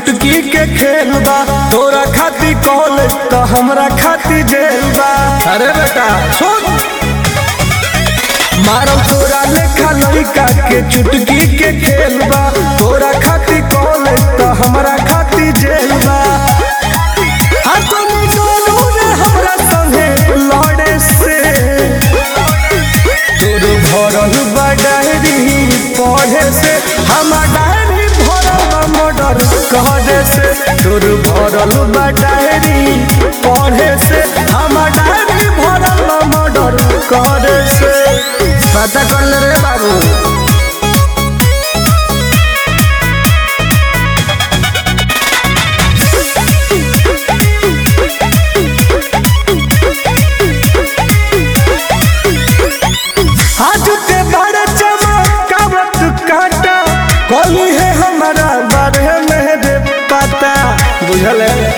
चुटकी के खेल बा तोरा खाती कॉलेज तो हमरा खाती जेल बा अरे बेटा सुन मारो तोरा लेखा लड़का के चुटकी के खेल बा तोरा खाती कॉलेज तो हमरा खाती जेल बा हाँ तुम दोनों ने हमरा संगे लड़े से तोर भरल बा डायरी पढ़े से हमार डायरी भरल बा मर्डर करे से तोर भरल बा डायरी पढ़े से हमार डायरी भरल बा मर्डर करे से पता कर ले रे बाबू हाथ के बड़े चमकावत काटा कोई है हमारा बारे में दे पता बुझल है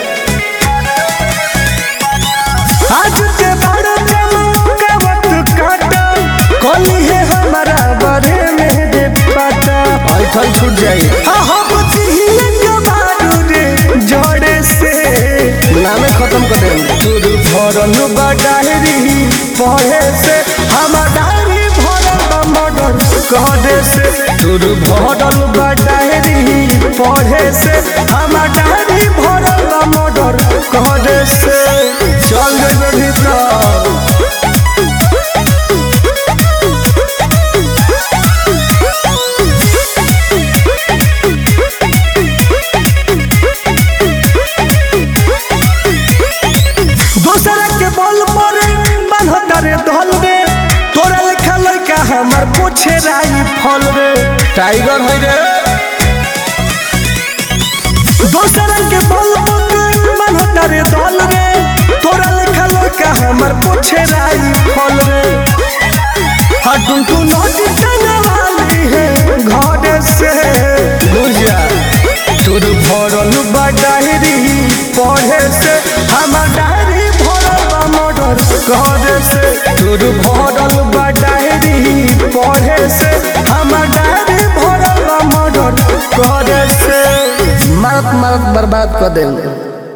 हाथ के बड़े चमकावत काटा कोई है हमारा बारे में दे पता ऐठल छूट जाई हाँ हम चाहिए के बारू रे जोड़े से नामे खत्म कर दे तोर भरल बा डायरी पढ़े से हमार डायरी भरल बा मर्डर करे से तोर भरल बा डायरी पढ़े से हमार डायरी भरल बा मर्डर करे से चल जेबे भीतर दूसरा के बल पर बांधता रे धल रे तोरा लेखा लड़का हमर पूछे राई फल रे टाइगर है रे दूसरा के बल पर बांधता रे धल रे तोरा लेखा लड़का हमर पूछे राई फल रे हटुन तू नोटी टंगा वाली है घर से बुझा तोर भरल बा डायरी पढ़े से हमार डायरी भरल बा मर्डर करे से तोर भरल बा डायरी पढ़े से हमार डायरी भरल बा मर्डर करे से मारत मारत बर्बाद कर देंगे